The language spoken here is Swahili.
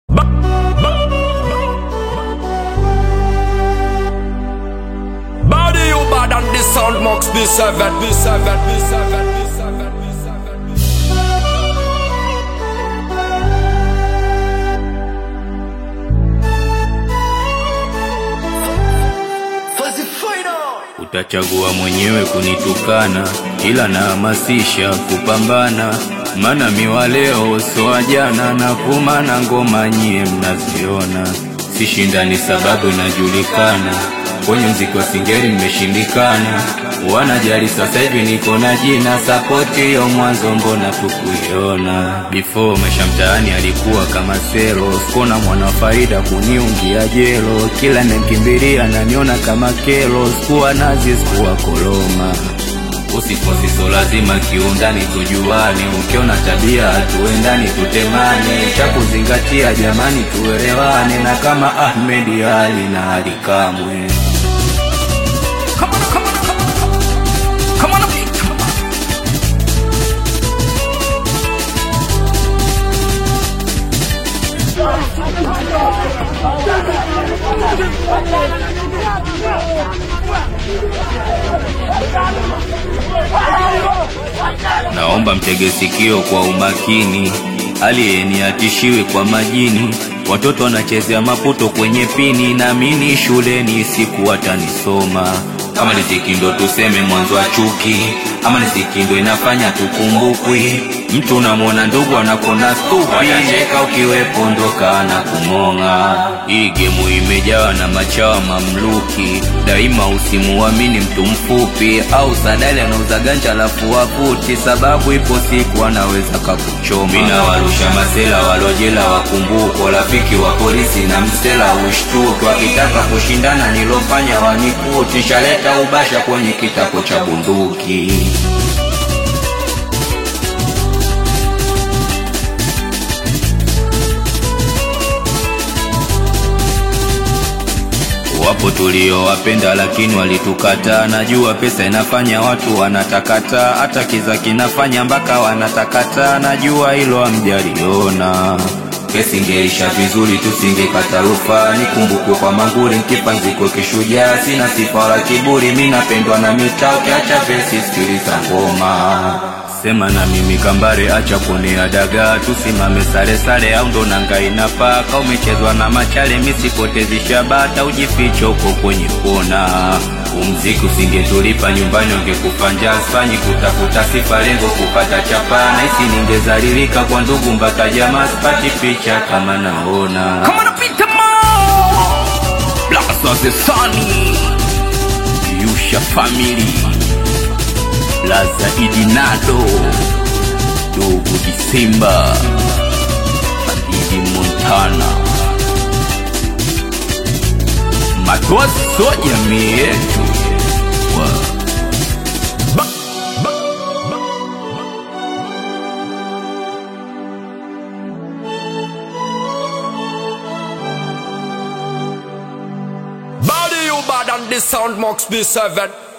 Body you bad and the sound mux be seven, be seven, be seven, be seven, be seven, be seven. Utachagua mwenyewe kunitukana, ila nahamasisha kupambana, maana miwa leo so wa jana, na vuma na ngoma nyie mnaziona, sishindani sababu inajulikana, kwenye mziki wa singeli mmeshindikana, wanajali sasa hivi niko na jina, sapoti hiyo mwanzo mbona tukuiona, before maisha mtaani alikuwa kama sero, sikona mwana wa faida kuniungia jelo, kila nemkimbilia naniona kama kero, sikuwa nazi sikuwa koloma Usifosi so lazima kiundani tujuane, ukiona tabia hatuendani tutemane, cha kuzingatia jamani tuelewane, na kama Ahmed Ali na Ali Kamwe. Come on, come on, come on, come on, come on. Naomba mtege sikio kwa umakini, aliyeni atishiwe kwa majini. Watoto wanachezea maputo kwenye pini, naamini shuleni siku watanisoma. Kama riziki ndo tuseme mwanzo wa chuki, ama riziki ndo inafanya tukumbukwi. Mtu unamwona ndugu anakona stupi, watacheka ukiwepo ndoka na kumong'a. Hii gemu imejawa na machawa mamluki, daima usimuamini mtu mfupi au sadali anauza ganja alafu waputi, sababu ipo siku anaweza kakuchoma. Mina warusha masela walojela wakumbuko, rafiki wa polisi na msela ushtuki, wakitaka kushindana nilofanya wanikuti, shaleta ubasha kwenye kitako cha bunduki. Wapo tuliowapenda lakini walitukataa. Najua pesa inafanya watu wanatakata, hata kiza kinafanya mpaka wanatakata. Najua hilo hamjaliona. Kesi ingeisha vizuri, tusingekata rufaa. Nikumbukwe kwa manguri, nkipanziko kishujaa. Sina sifa wala kiburi, mi napendwa na mitaa. Ukiacha vesi, sikiliza ngoma Sema na mimi kambare, acha kuonea dagaa, tusimame sare sare, au ndo nanga inafaa. Ka umechezwa na machale, misipotezi shabata, ujifiche huko kwenye kona. Umziki usingetulipa nyumbani, ungekufa njaa. Sifanyi kutafuta sifa, lengo kupata chapa. Nahisi ningezalilika kwa ndugu mpaka jamaa, sipati picha kama naona. Come on, Peter Mo. Blast of the Sunny Yusha Family Laza Idinado Dogo Disemba Hadidi Montana Matoa so jamii yetu Wa- Body you bad and the sound mux be seven.